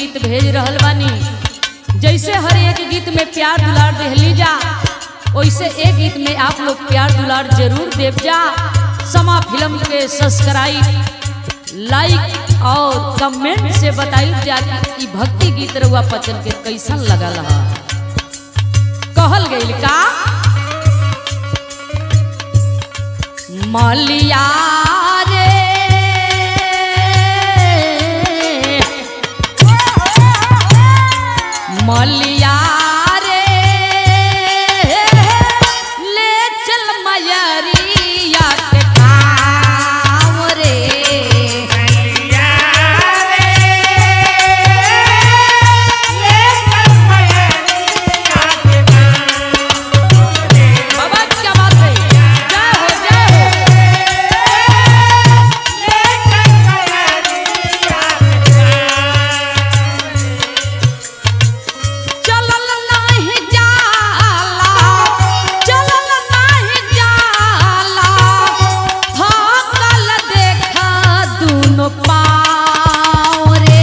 गीत भेज रहल बानी जैसे हर एक गीत में प्यार दुलार देहली जा वैसे एक गीत में आप लोग प्यार दुलार जरूर देव जा समा फिल्म के सब्सक्राइब लाइक और कमेंट से बताई जा कि ई भक्ति गीत रहुआ पचन के कैसन लगल हा कहल गईल का मलिया रे मलिया रे ले चल मयरिया के गाँव रे बाबा क्या बात है जय हो जय हो चलल नाही जाला चलल नाही जाला थकल देखा दुनो पाँव रे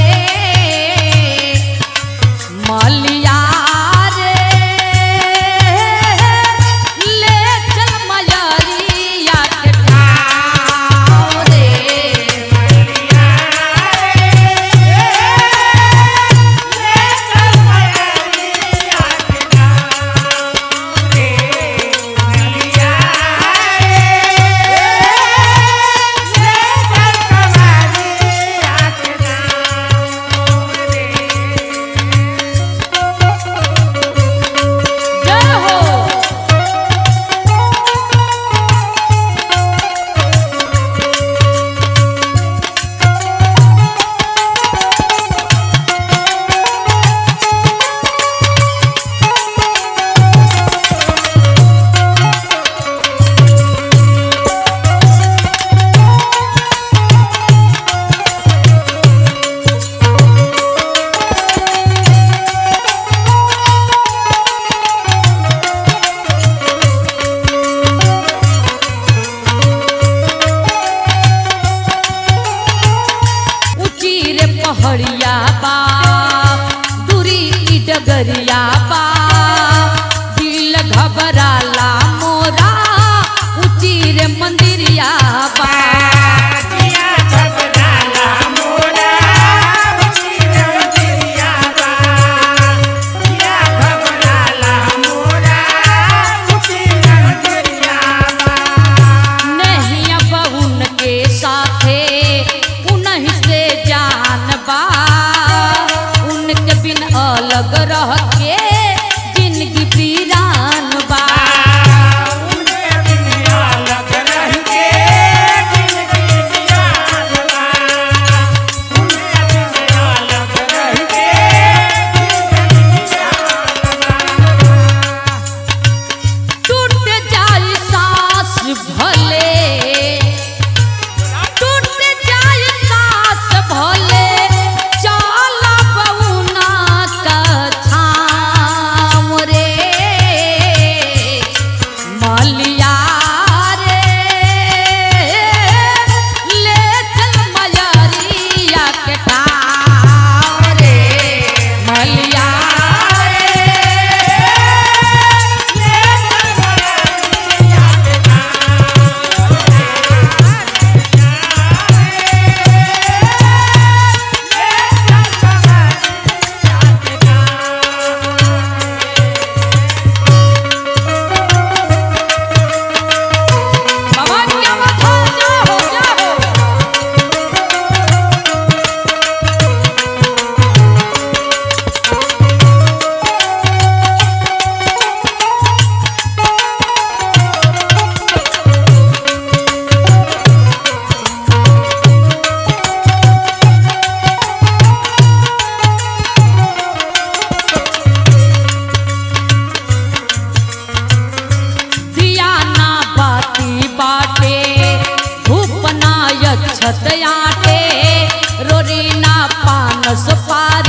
मलिया रे ले चल मयरिया के गाँव रे जय हो ऊंची रे पहाड़िया बा दूरी की डगरिया बा दिल घबराला मोरा ऊंची रे मंदिरिया बा नहीं अब उनके साथे उन्हीं से जान बा उनके बिन अलग रह के जिंदगी वीरान बा टूट जाई सांस भले टूट जाई सांस भले चल बउना का छाम रे मलिया रे ले चल मयरिया के ठाव रे मलिया रे बाबा क्या बात है जय हो जय हो दिया ना बाती बाटे धूप ना यच्छत आटे रोरी ना पान सुपारी